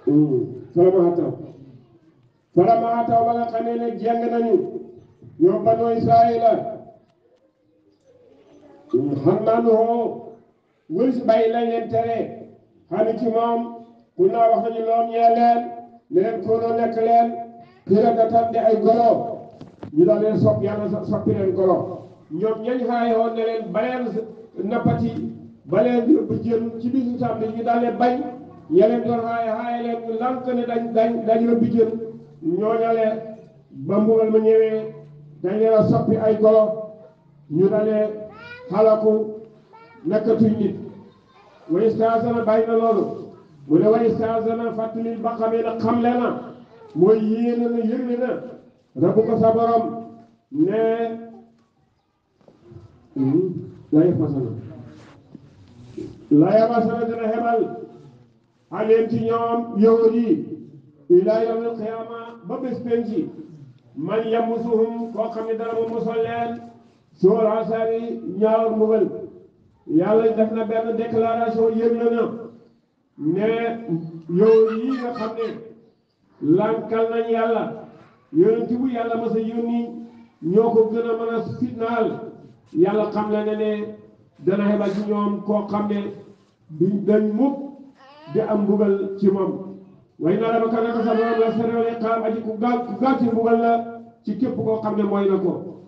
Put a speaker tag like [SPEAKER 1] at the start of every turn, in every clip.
[SPEAKER 1] fala ma taw fala ma taw ba nga xamee ne jeng nañu ñoom banu Israila xam naa nu hoo wël si bàyyi lañ leen tere xam ci moom ku naa wax nañu loom ñee leen ne leen koonoo nekk leen piradatan di ay golo ñu daal leen sopp yàlla soppi leen golo ñoom ñañ xaayoon ne leen baleen nappati baleen yóbbu jën ci bisu samedi ñu daal leen bañ ña leen doon xaaye xaaye leen ñu lànk ne dañ dañ dañ yóbbu jën ñooñale ba mbugal ma ñëwee dañ leen a soppi ay golo ñu dalee xalaku nekkatuñ nit wa istaasana bàyyi na loolu mu ne wa istaasana fàttali ba xamee na xamle na mooy yéene na yëgle na rabu ko sa borom ne la yafasana la yafasana dina xebal aleen ci ñoom yahud yi ila yawmil qiyaama ba bés penci man yamusuhum koo xam ne dara mu musal leen suul asari ñaawar mbugal yàlla def na benn déclaration yëgle na ne yahud yi nga xam ne lankal nañ yàlla yonent bu yàlla mas a yónni ñoo ko gën a mën a fitnaal yàlla xam le ne ne dana xebal ci ñoom koo xam ne duñ dañ mukk di am mbugal ci moom way na la ba ka naka sa borom la serewle xaam aji ku gaaw ku gaaw ci mbugal la ci képp koo xam ne mooy na ko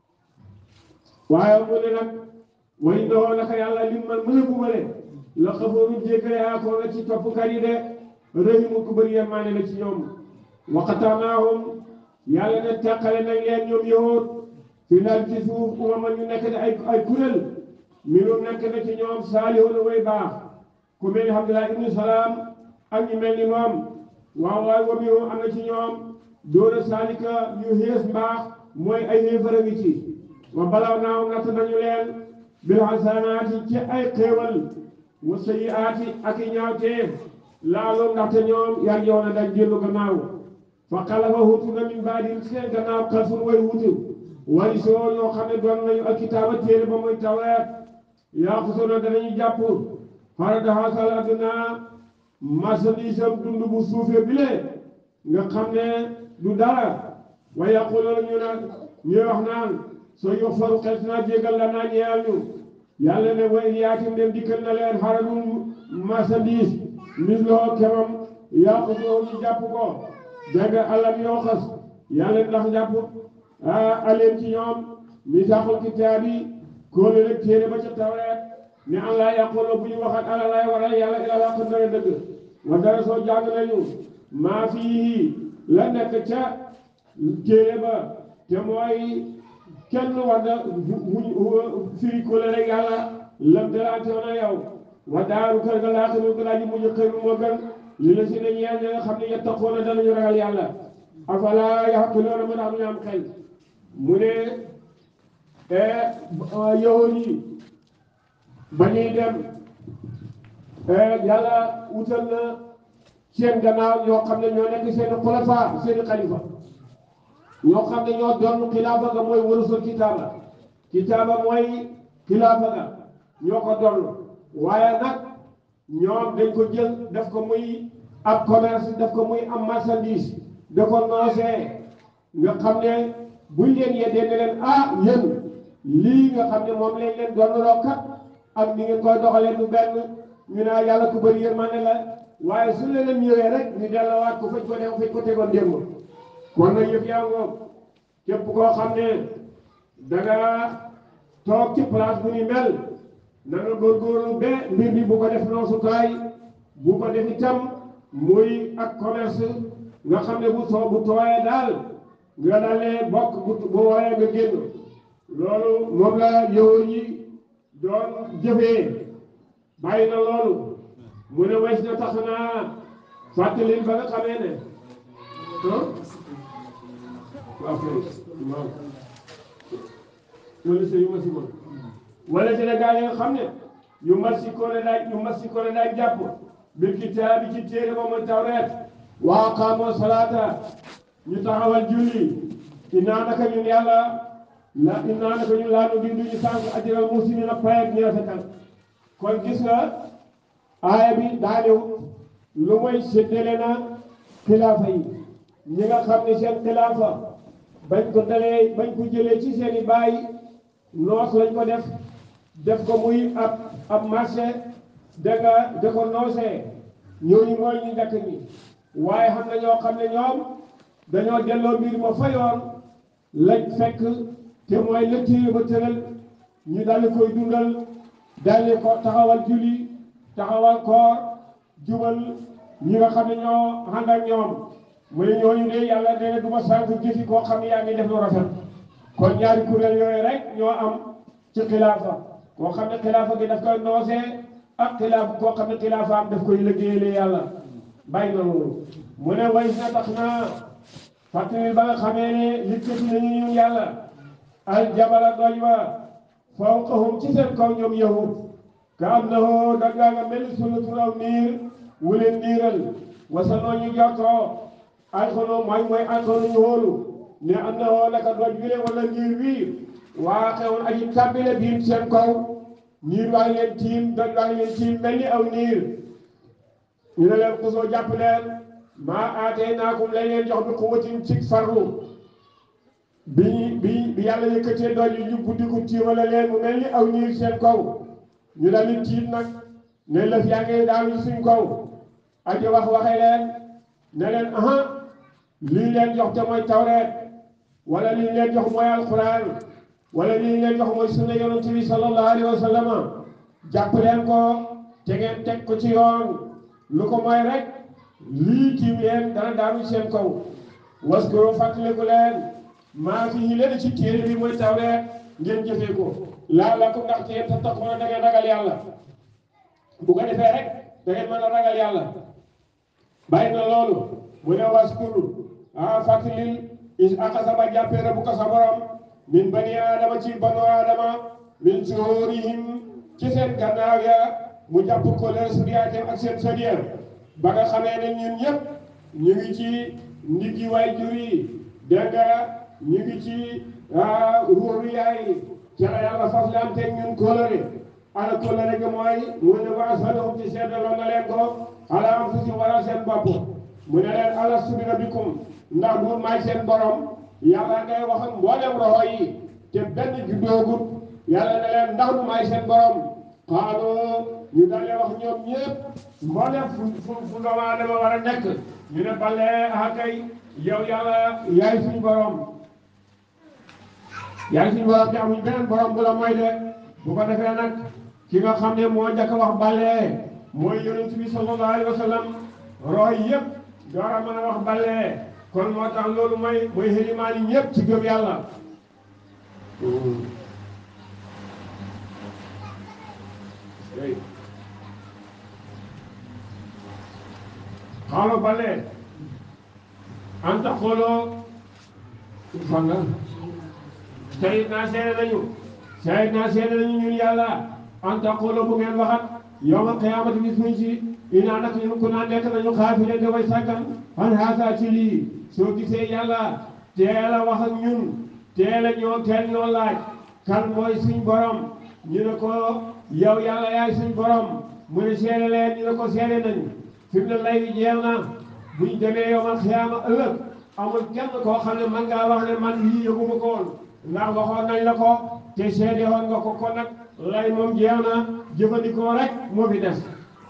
[SPEAKER 1] waaye mu ne nag way ndoo naka yàlla lim man mën a bugale la xafoorul jéggale aa ko nga ci toppkat yi de rahimu ku bëri yemaane la ci ñoom waqataanaahum yàlla ne teqale nañ leen ñoom yahud fi lal ci suuf umama ñu nekk ne ay ay kuréel minum nekk na ci ñoom saalihuuna way baax ku mel ni Abdullah ibnu Salaam ak ñu mel ni moom waaw waaye wa minhum am na ci ñoom doona saalika ñu xees mbaax mooy ay xéefara ngi ci wa balaw naahum natt nañu leen bil hasanaati ci ay xéewal wa sayyiaati ak i ñaawteef laalum ndaxte ñoom yar yoon a dañ jëllu gannaaw fa xalafa hutu na min baadim seen gannaaw xalfun way wutu wari soo ñoo xam ne doon nañu ak kitaaba téere ba mooy tawreet yaa xusoona danañu jàpp farada hasal adduna marchandise am dund bu suufee bile nga xam ne du dara wa yaquluna ñu naan ñuy wax naan soo yox faru xel naa jégal la naa ñeyal ñu yàlla ne way yaatim dem dikkal na leen xaradul marchandise misloo kemam yaqutoo ñu jàpp ko dégg alam yoo xas yàlla ndax jàpp aleen ci ñoom misaaxul kitaab yi kóolu rek téere ba ca tawreet ne an laa yaquloo bu ñu waxat ala laay waral yàlla ila laa ko dara dëgg wa dara soo jàng nañu maa fii la nekk ca téere ba te mooy kenn war na wuñ firi ko rek yàlla lam dalaante woon a yow wa daaru kër ga laata mu gën a ji mujj xëy moo gën li la si ne ñeel ña nga xam ne yattaquuna danañu ragal yàlla afala yaqiluuna mën a am ñu am xel mu ne yahud yi ba ñuy dem yàlla wutal na seen gannaaw ñoo xam ne ñoo nekk seen xulafa seen xalifa ñoo xam ne ñoo doon xilaafa ga mooy warusul kitaaba kitaaba mooy xilaafa ga ñoo ko doon waaye nag ñoom dañ ko jël def ko muy ab commerce def ko muy am marchandise da ko noosee nga xam ne buñ leen yeddee ne leen ah yéen lii nga xam ne moom lañ leen doon kat ak ni ngeen koy doxalee du benn ñu naa yàlla ku bëri yërmande la waaye su leen ñëwee rek ñu delloowaat ko fañ ko def fañ ko tegoon démb kon nag yëf yaa ngoog képp koo xam ne da nga toog ci place bu ni mel na nga góorgóorlu ba mbir bi bu ko def noosukaay bu ko def itam muy ak commerce nga xam ne bu soo bu tooyee daal nga dalee bokk bu bu wooyee nga génn loolu moom la yowoon yi doon jëfee bàyyi na loolu mu ne wees na tax naa fàttali ba nga xamee ne ah waaw kay waaw loolu c'est yu ma si mën wala ci la gaa yi nga xam ne yu mat si ko daaj yu mat si ko daaj jàpp bil kitaabi ci téere ba mooy tawreet wa aqaamoo salaata ñu taxawal julli innaa naka ñun yàlla la innaa naka ñun laa nu dindu ñu sànq ajral muhsiniina pay ak ñi rafetal kon gis nga aaya bi daa ñëw lu mooy séddale na xilaafa yi ñi nga xam ne seen xilaafa bañ ko dalee bañ ko jëlee ci seen i baay noos lañ ko def def ko muy ab ab marché da nga da ko noosee ñooñu mooy ñu njëkk ñi waaye xam na ñoo xam ne ñoom dañoo delloo mbir ma fa yoon lañ fekk te mooy la téye ba tëral ñu daldi koy dundal daldi ko taxawal julli taxawal koor jubal ñi nga xam ne ñoo ànd ak ñoom mu ne ñooñu de yàlla nee na du ma sànq jëfi koo xam ne yaa ngi def lu rafet kon ñaari kuréel yooyu rek ñoo am ci xilaafa koo xam ne xilaafa gi daf koy noosee ak xilaaf koo xam ne xilaafa am daf koy liggéeyale yàlla bàyyi na loolu mu ne way na tax naa fàttali ba nga xamee ne yëkkati nañu ñun yàlla al jabala doj wa fawqahum ci seen kaw ñoom yahud ka am na hoo dangaa nga mel ni sulatul aw niir wu leen niiral wasanoo ñu jottoo alkono mooy mooy alkono ñu hóolu ne am na hoo naka doj wi wala niir wii waa xewoon aji tàbbile biir seen kaw niir waa ngi leen tiim doj waa ngi leen tiim mel ni aw niir ñu ne leen kusoo jàpp leen maa aatee naakum lañ leen jox bi quwwatin ci farlu bi bi bi yàlla yëkkatee doj yi ñu buddi ko tiimale leen mu mel ni aw niir seen kaw ñu daal di tiit nag ne lëf yaa ngi daanu suñ kaw aji wax waxee leen ne leen aha lii leen jox te mooy tawreet wala lii leen jox mooy alquran wala lii leen jox mooy sunna yonent bi sallallahu alayhi wa sallam jàpp leen ko te ngeen teg ko ci yoon lu ko mooy rek lii tiim leen dana daanu seen kaw waskuro fàttaliku leen maa fi yi leen ci téere bi mooy tawreet ngeen jëfee ko laa la ko ndax te tattaquuna da ngeen ragal yàlla bu ko defee rek da ngeen mën a ragal yàlla bàyyi na loolu mu ne waskur ah fàttalil is aqasa ba jàppee rabbuka sa borom min bani aadama ci banu aadama min zuhurihim ci seen gannaaw ya mu jàpp ko leen suriyaatem ak seen sodiya ba nga xamee ne ñun ñëpp ñu ngi ci ndiggi waay jur yi dégg nga ñu ngi ci ruuru yaay ca la yàlla fas la am teg ñun kóolare ala kóolare gi mooy mu ne wa ashaduhum ci seedaloo na leen ko ala anfusihim wala seen bopp mu ne leen alastu bi rabbikum ndax du maay seen borom yàlla ngay wax ak mboolem roxo yi te benn juddoogut yàlla ne leen ndax du maay seen borom xaalu ñu dalee wax ñoom ñëpp mboolem fu fu fu doomu aadama war a nekk ñu ne balee ah kay yow yàlla yaay suñu borom yaay suñu borom te amuñ beneen borom bu la mooy de bu ko defee nag ki nga xam ne moo njëkk a wax balee mooy yonent bi sallallahu alayhi wa sallam roy yëpp door a mën a wax balee kon moo tax loolu mooy mooy xelimaan yi ñëpp ci gëm yàlla xaalo balee anta xooloo fanga sayid naa seede nañu sayid naa seede nañu ñun yàlla anta xooloo bu ngeen waxat yawmal qiyaamati bis muñ ci inaa nak ñun ku naa nekk nañu xaafile de way sàggan an haasa ci lii soo gisee yàlla teel a wax ak ñun teel a ñoo teel ñoo laaj kan mooy suñ borom ñu ne ko yow yàlla yaay suñ borom mu ne seede leen ñu ne ko seede nañu fi mu ne lay wi jeex na buñ demee yawmal qiyaama ëllëg amul kenn koo xam ne man ngaa wax ne man lii yëguma ko woon ndax waxoon nañ la ko te seede woon nga ko kon nag lay moom jeex na jëfandikoo rek moo fi des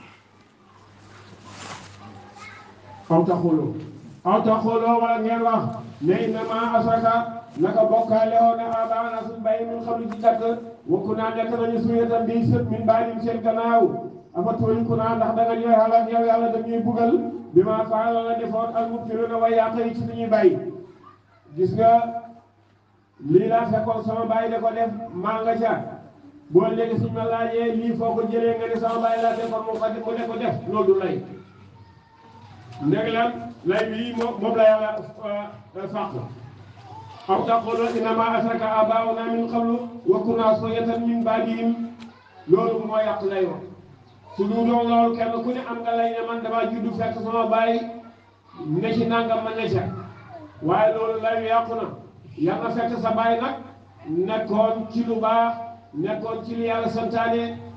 [SPEAKER 1] aw taxulu aw taxulu wala ngeen wax ne innama asaka naka bokkaale woon na abaana suñ bàyyi mun xam lu ci dakk wakku naa nekk nañu suyetam bi sët min baadim seen gannaaw afa tooliku naa ndax da nga ñooy xalaat yow yàlla dañuy bugal bi ma faala la defoon al mubtiluuna way yàq yi ci suñuy bàyyi gis nga lii laa fekkoon sama bàyyi da ko def maa nga ca boo léegi suñ ma laajee lii foo ko jëlee nga ne sama bàyyi laa defoon mu ko mu ne ko def loolu du lay ndeg lan lay bii moom moom la yàlla fàq aw taqulu innama asraka abauna min qablu wa kunna suriyatan min baadihim loolu moo yàq lay wax su du doon loolu kenn ku ne am nga lay ne man dama juddu fekk sama bàyyi ne ci nangam ma ne ca waaye loolu lay yàqu na yaa nga fekk sa bàyyi nag nekkoon ci lu baax nekkoon ci li yàlla santaane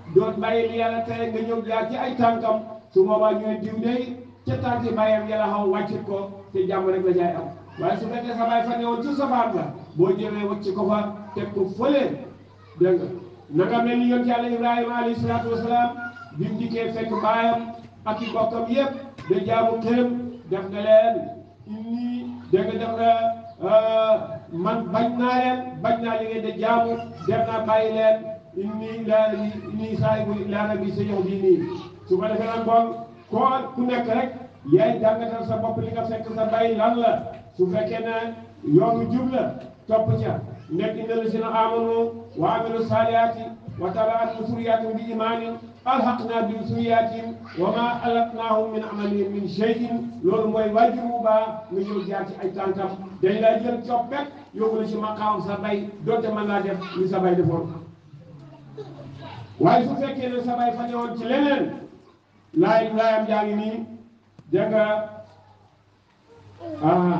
[SPEAKER 1] doon bàyyi li yàlla tere nga ñëw jaar ci ay tànkam su boobaa ñu ne diw day ca tànki bàyyam yàlla xaw wàccit ko te jàmm rek la jaay am waaye su fekkee sa baay fa newoon ci safaan la boo ñëwee wàcc ko fa teg ko fële dégg nga na nga mel ni yonent yàlla Ibrahima alayhi salaatu wasalaam bi mu dikkee fekk baayam ak i bokkam yépp da jaamu këram def nga leen inni dégg nga def nga man bañ naa leen bañ naa li ngeen de jaamu def naa bàyyi leen inni laa inni saahibu ilaa rabbi sayahdini su ko defee nag bon koo ku nekk rek yaay jàngatal sa bopp li nga fekk sa bàyyi lan la su fekkee ne yoonu jub la topp ca nekk inna lazina amanu wa amilu saalihaati wa tabaatu suriyaatum bi imaanin alhaqna bi suriyaatin wa ma alatnaahum min amalihim min shay'in loolu mooy waajur bu baax nga ñëw jaar ci ay tànkam dañ laa jël coppet yóbbu la ci maqaam sa bay donte mën naa def li sa bay defoon waaye su fekkee ne sa bay fa ñëwoon ci leneen laay laayam jaa ngi nii dégg nga ah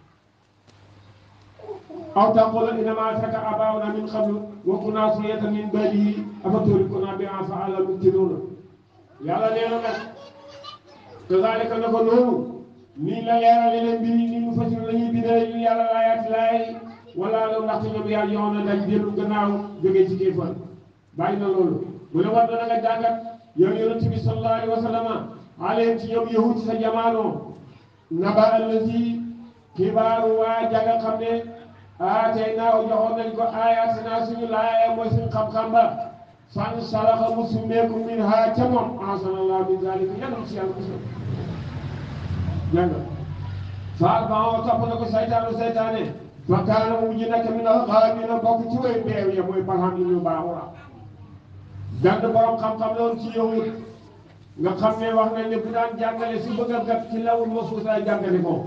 [SPEAKER 1] aw taqula innama ashraka abauna min qablu wa kunna zurriyatan min ba'dihi afaturikuna bimaa fa'ala al-mubtiluuna yàlla nee na nag kazaalika na ko noonu nii la leerale leen mbir yi nii mu fasir la ñuy bindee ñu yàlla laayaati laay wala la ndaxte ñoom yàlla yoon na dañ dellu gannaaw jógee ci kéefar bàyyi na loolu mu ne war na nga jàngat yow yonent bi sallallahu alayhi wa sallam alayhim ci ñoom yahud sa jamaano naba allazi xibaaru waa jànga xam ne ah tey naaw joxoon nañ ko aayaat naa suñu laaya mooy suñu xam-xam ba fan salaxa mu summeeku min ha ca moom ahsanallahu min zalika yàlla ci yàlla musal jàng faal ba oo topp na ko saytaanu saytaane fa kaana mu mujj nekk min al-ghaawina bokk ci way beew ya mooy barham yi ñu baaxura gàdd borom xam-xam loon ci yahud nga xam ne wax nañ ne bu daan jàngale si bëgg a gat ci lawul mahfuus lay jàngale ko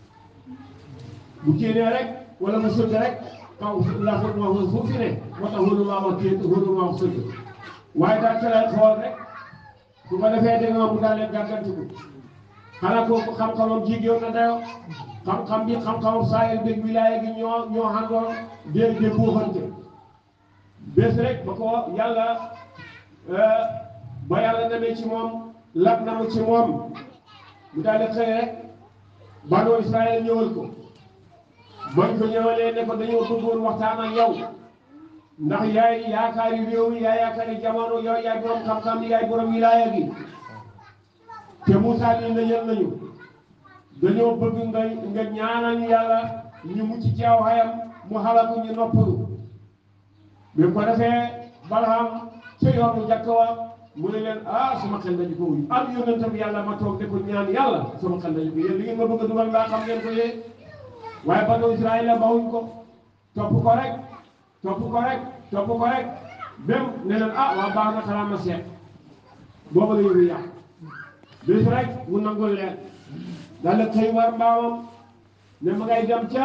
[SPEAKER 1] bu téenee rek wala mu sëgg rek kaw laful mahfuus fu fi ne moo tax hulu maa wax téen hulu maa wax sëgg waaye daal ci lay xool rek su ko defee da nga mu daal leen gàggantiku xanaa kooku xam-xamam jigéen na dayo xam-xam bi xam-xamam saa yu dégg wilaaya gi ñoo ñoo àndoon dégg dégg buuxante bés rek ba ko yàlla ba yàlla demee ci moom lab na mu ci moom mu daal di xëy rek banu Israël ñëwal ko bañ ko ñëwalee ne ko dañoo bëggoon waxtaan ak yow ndax yaay yaakaari réew mi yaay yaakaari jamono yow yaay borom xam-xam bi yaay borom wilaaya gi te Moussa nii na yël nañu dañoo bëgg nga nga ñaanal yàlla ñu mucc ci aw xayam mu xalaku ñu noppalu bi ko defee Balham ca yoonu njëkk wa mu ne leen ah sama xel dañu ko wuyu am yonentam yàlla ma toog ne ko ñaan yàlla sama xel dañu ko yéen li ngeen ma bëgg a dugal laa xam ngeen ko yee waaye banu Israël la bawuñ ko topp ko rek topp ko rek topp ko rek même ne leen ah waa baax na xanaa ma seet booba la yëngu yàq bis rek mu nangul leen daal di xëy war mbaamam ne ma ngay dem ca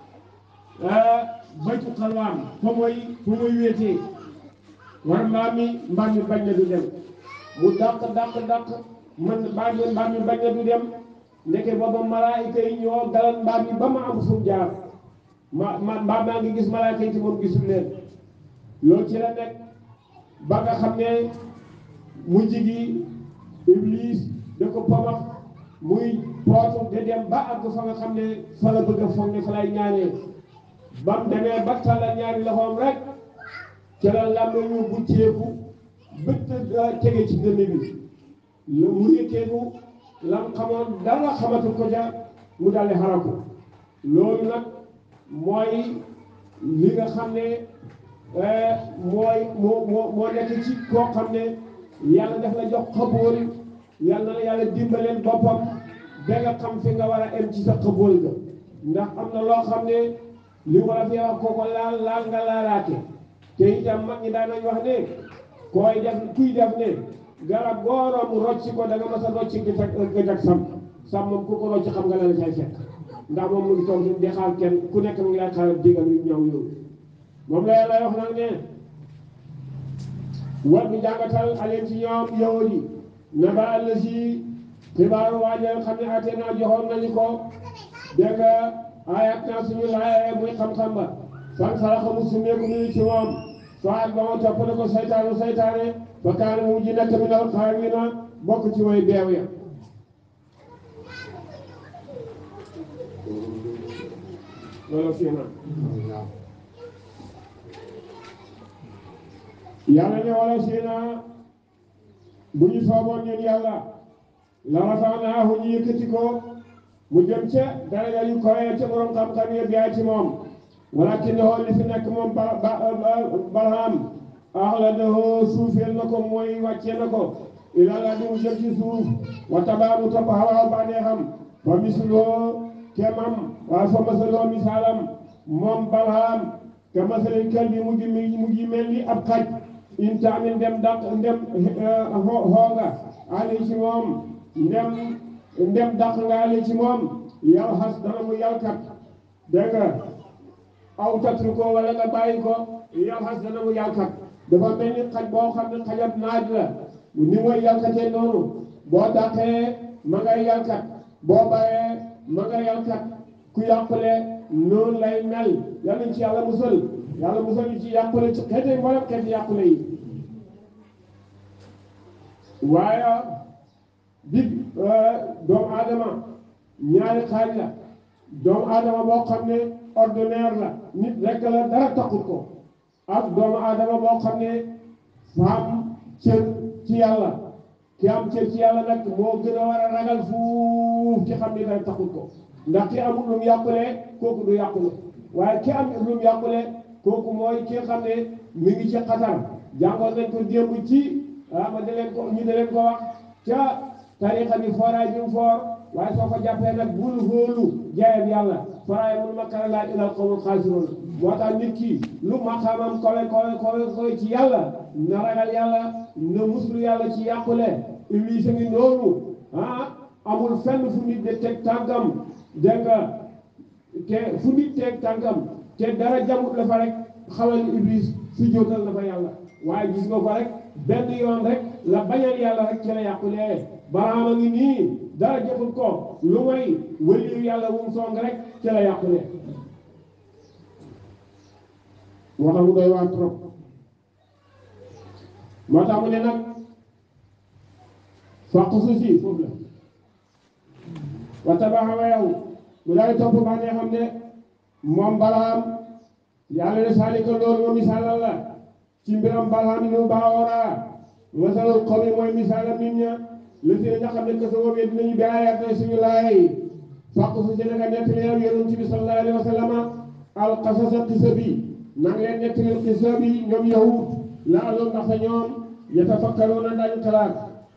[SPEAKER 1] baytu xalwaan fa mooy fa mooy wéetee war mbaam mi mbaam mi bañ na du dem mu dàq dàq dàq man mbaam mi mbaam mi bañ na du dem ndeke booba malaayika yi ñoo dalal mbaam mi ba ma am fu mu jaar ma ma mbaam maa ngi gis malaayika yi te moom gisul leen loolu ci la nekk ba nga xam ne mujj gi iblis da ko pamax muy pootu de dem ba àgg fa nga xam ne fa la bëgg a foog ne fa lay ñaanee bam demee ba tàllal ñaari loxoom rek ca la làmb ñu bucceeku bëtt tege ci dënn bi lu mu yëkkeeku lam xamoon dara xamatu ko ja mu daldi xaraku loolu nag mooy li nga xam ne mooy moo moo moo nekk ci koo xam ne yàlla daf la jox xabool yàlla na yàlla dimbaleen boppam ba nga xam fi nga war a em ci sa xabool ga ndax am na loo xam ne li war a fi wax kooko laal laal nga laalaate te itam mag ñi daan nañ wax ne koy def kuy def ne garab góorom rocci ko da nga mas a rocci gi tag gëj ak sam sam moom ku ko rocci xam nga la la cay fekk ndax moom mu ngi toog di xaar kenn ku nekk mu ngi lay xaaral digal yu ñëw yow moom la yàlla wax nag ne war bi jàngatal aleen ci ñoom yahud yi na ba àll si xibaaru waajal xam ne ate naa joxoon nañu ko dégg nga ayat naa suñu laayee muy xam-xam ba fan xalaqa mu sumeeku nuyu ci moom faat ba ma topp na ko saytaanu saytaane fa kaana mu mujj nekk min al xaawina bokk ci way beew ya loolu fi na yàlla ne wala si na bu ñu sooboon ñun yàlla la rafaanaahu ñu yëkkati ko mu jëm ca daraja yu koyee ca borom xam-xam yi biyaay ci moom walakin lahu li fi nekk moom ba ba Balham axladahu suufeel na ko mooy wàccee na ko ilaa la mu jëm ci suuf wa tabaa mu topp hawaa bànneexam fa misloo kemam waaye fa masaloo misaalam moom Balham ka masalil kalbi mu ngi mu ngi mel ni ab xaj in taamin ndem daq ndem xooga ali ci moom ndem ndem daq nga ali ci moom yal xas dana mu yalkat dégg nga aw tatru ko wala nga bàyyi ko yal xas dana mu yalkat dafa mel ni xaj boo xam ne xajab naaj la ni mooy yalkatee noonu boo daqee ma ngay yalkat boo bàyyee ma nga yalkat ku yàqule noonu lay mel yal nañ ci yàlla musal yàlla musal ñu ci yàqule ci xeeti mboolem xeeti yàqule yi waaye dig doomu aadama ñaari xaaj la doomu aadama boo xam ne ordinaire la nit rekk la dara taxut ko ak doomu aadama boo xam ne faam cër ci yàlla ki am cër ci yàlla nag moo gën a war a ragal fuuf ki xam ne dara taxut ko ndax ki amul lu mu yàqule kooku du yàqule waaye ki am lu mu yàqule kooku mooy ki xam ne mi ngi ci xatar jàngoon nañ ko démb ci ah ma da leen ko ñu da leen ko wax ca tarixa bi fooraay bi mu foor waaye soo ko jàppee nag bul hóolu jaayam yàlla fooraay mun ma kara laa ilal qawmul xaasiroon moo tax nit ki lu maqaamam kowe kowe kowe kowe ci yàlla na ragal yàlla na muslu yàlla ci yàqule iblis a ngi noonu ah amul fenn fu nit de teg tànkam dégg nga te fu nit teg tànkam te dara jamut la fa rek xamal ni iblis si jootal na fa yàlla waaye gis nga ko rek benn yoon rek la bañal yàlla rek ci la yàqulee baraama ngi nii dara jëfut ko lu may wëliyu yàlla wum song rek ci la yàqulee moo tax mu doy waar trop moo tax mu ne nag fàq su si foofu la wa tabaxa wa yow mu daal di topp baa ne xam ne moom balaam yàlla ne saalika loolu moom misaalal la ci mbiram balaam yi mu baawoora masalul xaw mi mooy misaalam nit ña lu si nga xam ne que sa woobee dinañu bi ayaat na suñu laay fàq su si naka nettali yow yonent bi sallallahu alayhi wa sallam al qasasa qisa bi nang leen nettali qisa bi ñoom yahud la aloon ndax sa ñoom yatafakkaruuna dañu xalaat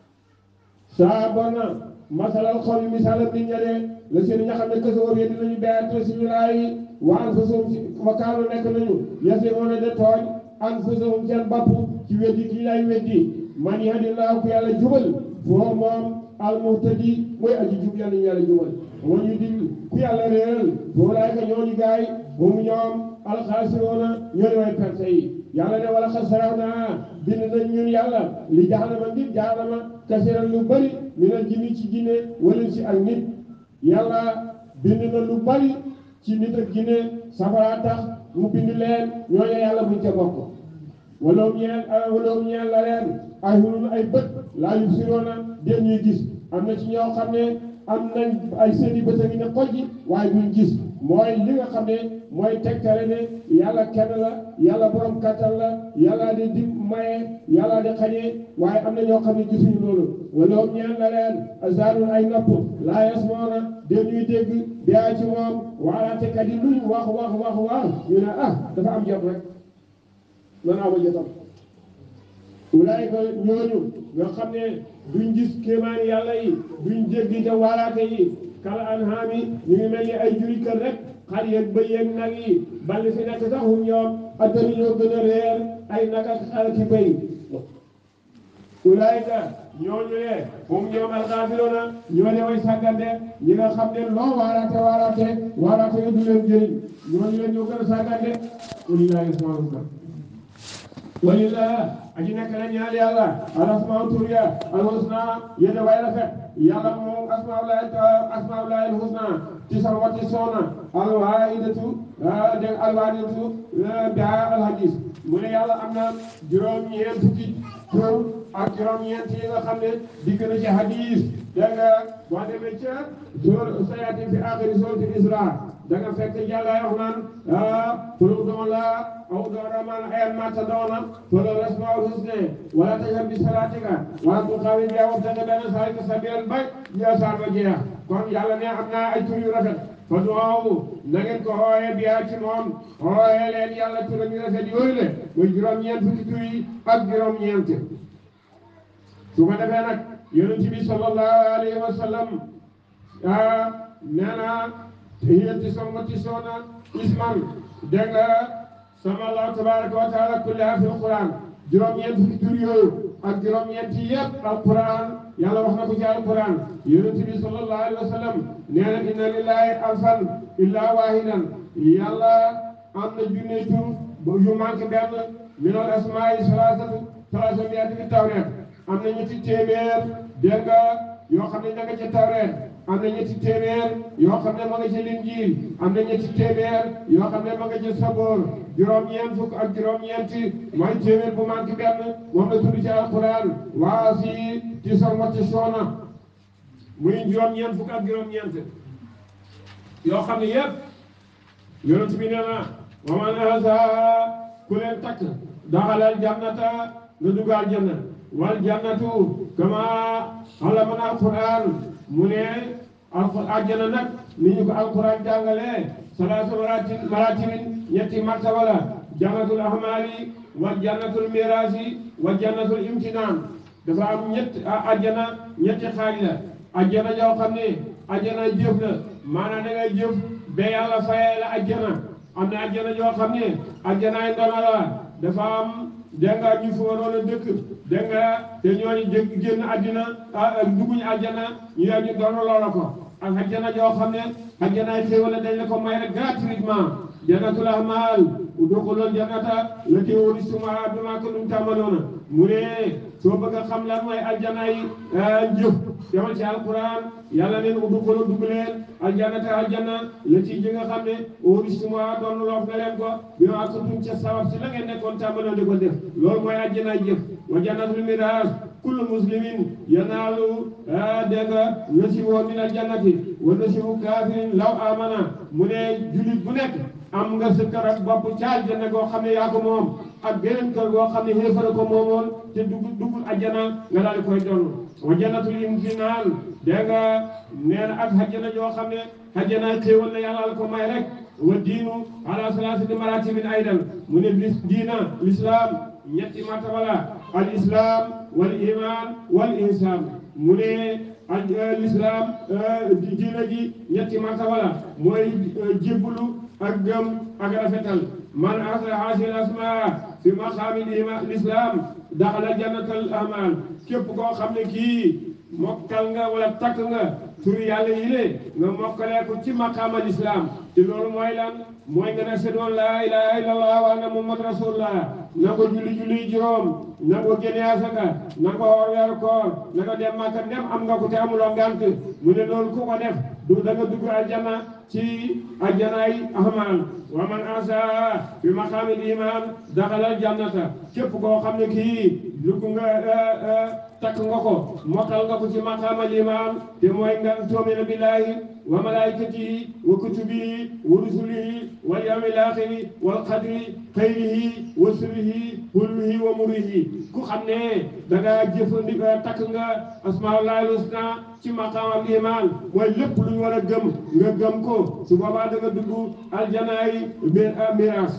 [SPEAKER 1] saa bon na masalal xaw mi misaalam nit ña de la si nga xam ne que sa woobee dinañu bi ayaat na suñu laay wa anfusahum si wa kaanu nekk nañu yasimuuna de tooñ anfusahum seen bopp ci weddi kii lay weddi man yahdillaahu ku yàlla jubal foo moom almuhtadi mooy aji jub yàlla ñu yàlla jubal wa ñu dil ku yàlla réeral foo laay ka ñooñu gaay hum ñoom alxaasiroona ñoo di way perte yi yàlla ne wala xasaraw naa bind nañ ñun yàlla li jaxanama ngir jaxanama kasiran lu bari minal jinni ci jinne wala ci ak nit yàlla bind na lu bari ci nit ak jinne safara tax mu bind leen ñooñu yàlla buñ ca bokk wala ñeel wala ñeel la leen ay hulul ay bët laa yubsiroona den ñuy gis am na ci ñoo xam ne am nañ ay seeni bët a ngi ne xojji waaye duñ gis mooy li nga xam ne mooy tegtale ne yàlla kenn la yàlla borom kattan la yàlla di di maye yàlla di xañee waaye am na ñoo xam ne gisuñu loolu wala ñeel la leen azanun ay nopp laa yasmoona den ñuy dégg biyaa ci moom waalaate kat yi luñ wax wax wax wax ñu ne ah dafa am jot rek man aw ma jotam wulaay ko ñooñu nga xam ne duñ gis kéemaani yàlla yi duñ dégg te waaraate yi kala anhaami ñu ngi mel ni ay juri kër rek xar yeeg bëy yeeg nag yi balli fi nekk sax hum ñoom addani ñoo gën a réer ay nag ak xar ki bëy wulaay ka ñooñu ne hum ñoom alxaafiroona ñoo de way sàggande ñi nga xam ne loo waaraate waaraate waaraate nga du leen jëriñ ñooñu leen ñoo gën a sàggande walillahi asmaul walillah aji nekk na ñaal yàlla al asmaa tur ya al husna yéen way rafet yàlla moom asmaulahi asmaulahi al husna tisan wa tisona al waidatu dégg al waidatu biha al hadis mu ne yàlla am na juróom ñeent fukki tur ak juróom-ñeent yi nga xam ne dikk na ci hadis dégg nga boo demee ca sóor sayaati fi axiri sóorati Isra da nga fekk yàlla wax naan ah pour doon la aw doon man ayan mata doona pour le asmaul husna wala tajhar bi salatika wala tuxawi bi wabtaghi bayna zalika sabilan bay ya saar ba jeex kon yàlla ne am naa ay tur yu rafet fa duwaawu na ngeen ko xooyee biyaa ci moom xooyee leen yàlla turam yu rafet yooyu le muy juróom-ñeent fukki tur yi ak juróom-ñeent su ko defee nag yonent bi sallallahu alayhi wa sallam ah nee na hiyanti sommati soona isman dégg nga sama allah tabaraka wa taala kulliha fi alquran juróom-ñeent fukki tur yooyu ak juróom-ñeent yëpp alquran yàlla wax na ko ci alquran yonent bi sallallahu alayhi wa sallam nee na inna lillahi alfan illa wahidan yàlla am na junne tur yu manqué benn min al asmaai salaasatu salaasa miati fi tawreet am na ñetti téeméer dégg nga yoo xam ne ña nga ca tawreet am na ñetti téeméer yoo xam ne ma nga ca linjiil am na ñetti téeméer yoo xam ne ma nga ca saboor juróom-ñeent fukk ak juróom-ñeenti mooy téeméer bu manqué benn moom la tudd ci alquran waa si ci sorwati soona muy juróom-ñeent fukk ak juróom-ñeent yoo xam ne yëpp yonent bi nee na wa man ahsa ku leen takk daxalal jannata nga dugg aljanna wal jannatu kama allamana alquran mu ne alquran aljanna nag ni ñu ko alquran jàngalee salaatu maratin maratibin ñetti martaba la jannatul ahmali wa jannatul mirasi wa jannatul imtinan dafa am ñett ajjana ñetti xaaj la ajjana yoo xam ne ajjana jëf la maanaam da ngay jëf ba yàlla fayee la ajjana am na ajjana yoo xam ne ajjanaay ndona la dafa am dégg nga ñu fa waroon a dëkk dégg nga te ñooñu jë génn àddina dugguñu àjjana ñu yaa ñu doon loola ko ak àjjana joo xam ne àjjanaay xéewal dañ la ko may rek gratuitement jannatul ahmal udxulul jannata lati uristumuha bimaa kuntum ta'maluuna mu ne soo bëgg a xam lan mooy aljanaay njëf demal ci alquran yàlla neen udxulu dugg leen aljannata aljanna lati ji nga xam ne uristumuha doon loof nga leen ko bimaa kuntum ca sabab si la ngeen nekkoon tàmbaloon di ko def loolu mooy aljanaay jëf wa jannatul miraas kullu muslimin yanaalu dégg nga nasiibahu min aljannati wa nasiibu kaafirin law amana mu ne julit bu nekk am nga sa kër ak bopp ca aljanna goo xam ne yaa ko moom ak beneen kër goo xam ne xéefara ko moomoon te dugg duggul ajjana nga daal di koy donn wa jannatul imtinaan dégg nga nee na ak ajjana joo xam ne ajjana xéewal na yàlla ko may rek wa diinu ala salaasati maratibin aydan mu ne lis diina l'islam ñetti martaba la al islam wal iman wal ihsan mu ne al l'islam diina ji ñetti martaba la mooy jébbulu ak gëm ak rafetal man asra hasil asma fi maqaami l'islam daxala jannatal amal képp koo xam ne kii mokkal nga wala takk nga turu yàlla yi le nga mokkalee ko ci maqaamal islam te loolu mooy lan mooy nga ne sedoon laa ilaha illallah wa anna muhammad rasulullah na ko julli julli juróom na ko génne asaka na ko woor weeru koor na ko dem Makka dem am nga ko te amuloo ngant mu ne loolu ku ko def du da nga dugg aljanna ci aljanaay ahmal wa man asa bi maqaamil iman daxalal jannata képp koo xam ne kii dugg nga takk nga ko mokkal nga ko ci maqaamal iman te mooy nga tuumina billahi wa malaikatihi wa kutubihi wa rusulihi wal yawmil axiri wal qadri xayrihi wa sirrihi hulwihi wa murihi ku xam ne da nga jëfandikoo takk nga asmaullahi husna ci maqaamam iman mooy lépp lu ñu war a gëm nga gëm ko su boobaa da nga dugg aljanaay miraas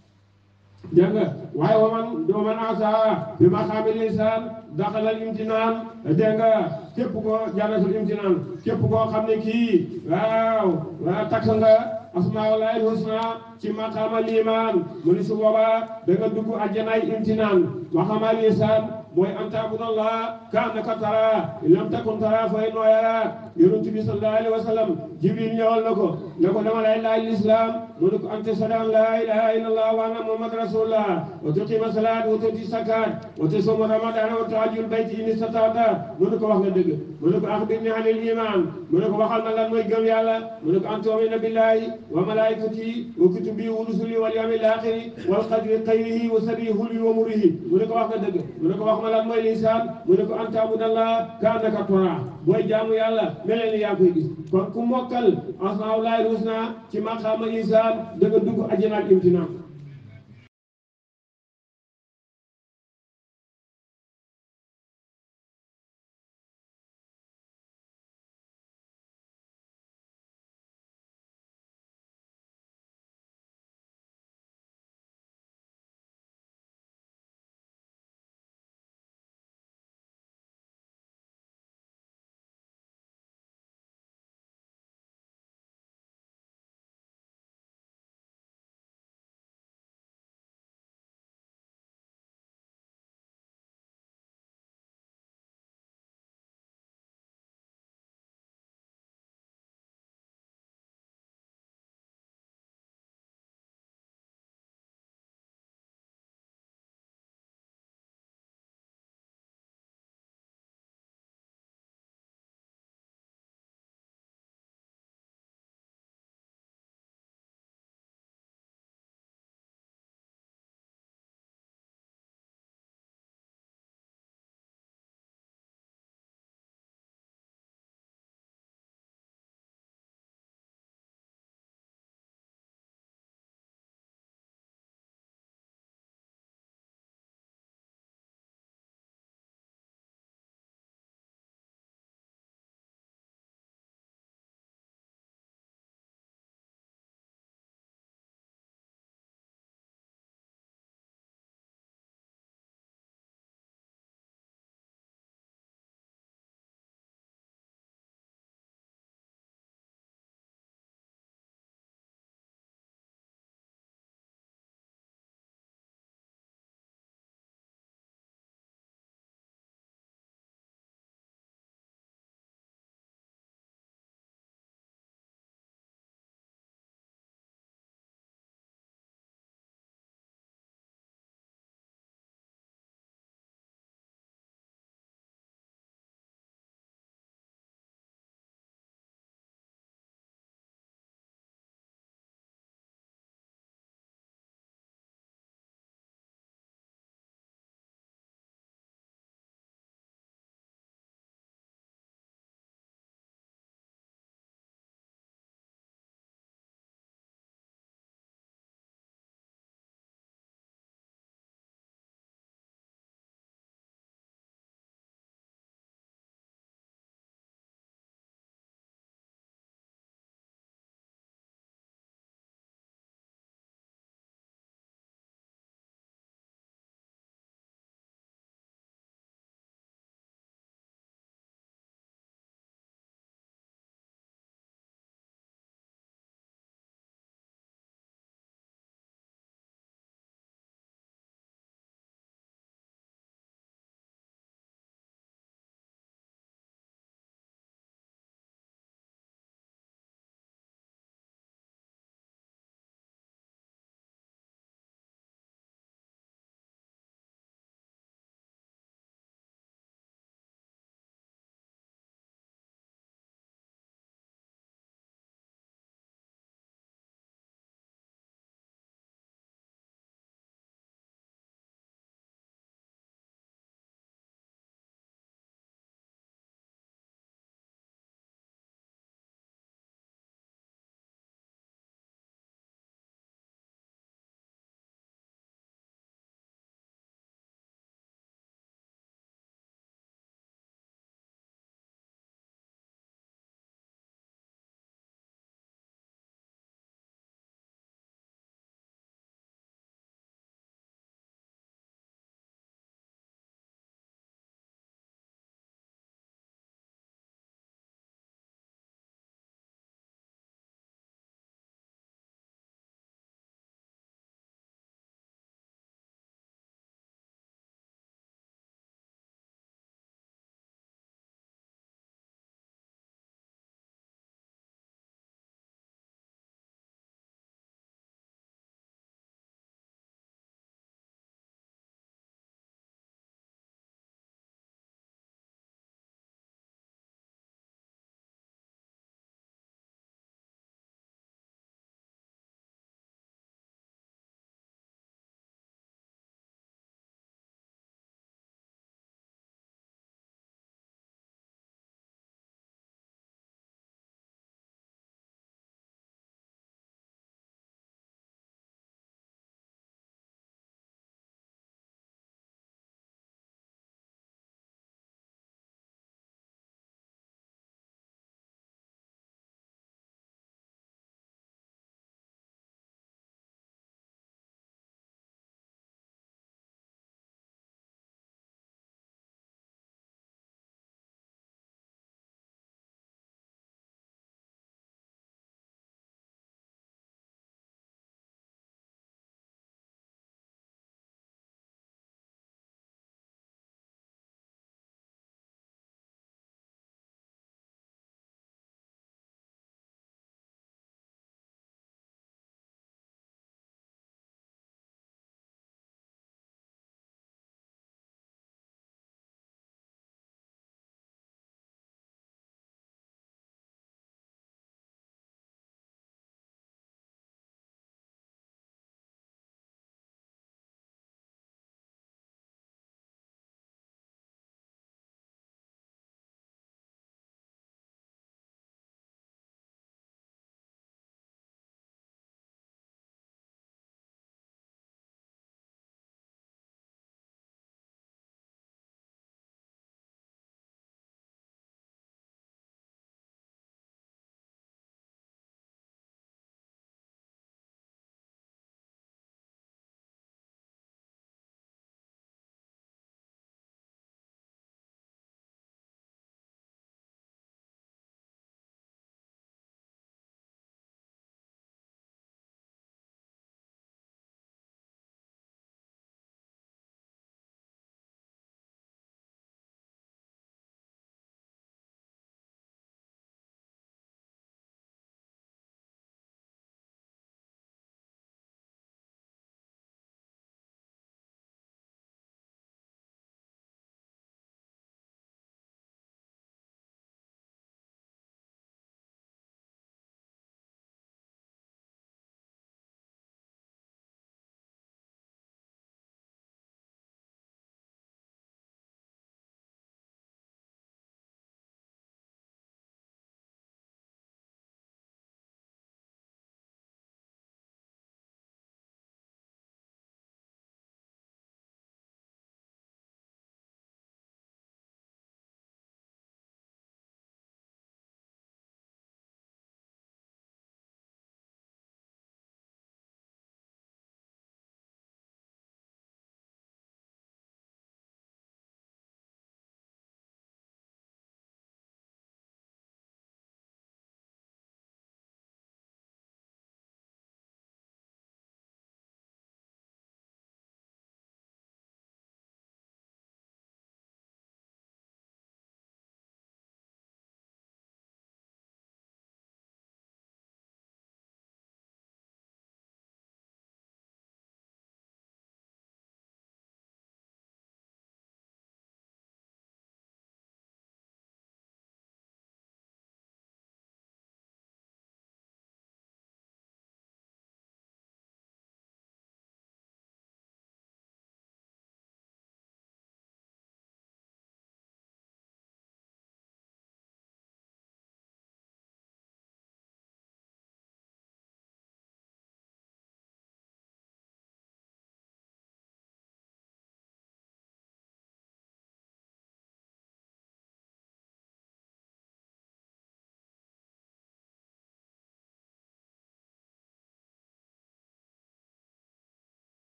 [SPEAKER 1] dégg nga waaye wa man wa man asa bi maqaamil insan daxalal imtinaan dégg nga képp koo jannatul imtinaan képp koo xam ne kii waaw waaw takk nga asmaullahi husna ci maqaamal iman mu ni su boobaa da nga dugg aljanaay imtinaan maqaamal insan mooy an taabudallah ka annaka tara in lam takun tara fa innahu yaraak yonent bi sallallahu alayhi wa sallam jibril ñëwal na ko ne ko dama lay laaj l'islam mu ne ko an tashhada an la ilaha illallah wa anna muhammad rasulullah wa tuqima salat wa tuti zakat wa tasuma ramadan wa tahajjul bayt in istata'ta mu ne ko wax nga dëgg mu ne ko akhbirni anil iman mu ne ko waxal ma lan mooy gëm yàlla mu ne ko an tu'mina billahi wa malaikatihi wa kutubihi wa rusulihi wal yawmil akhir wal qadri khayrihi wa sharrihi hulwi wa murihi mu ne ko wax nga dëgg mu ne ko wax ma xamal ak mooy liisaan mu ne ko an taabudallah ka annaka tara booy jaamu yàlla mel ni yaa koy gis kon ku mokkal asmaa'ullaahil husnaa ci maqaama liisaan da nga dugg àjjana ak imtinaan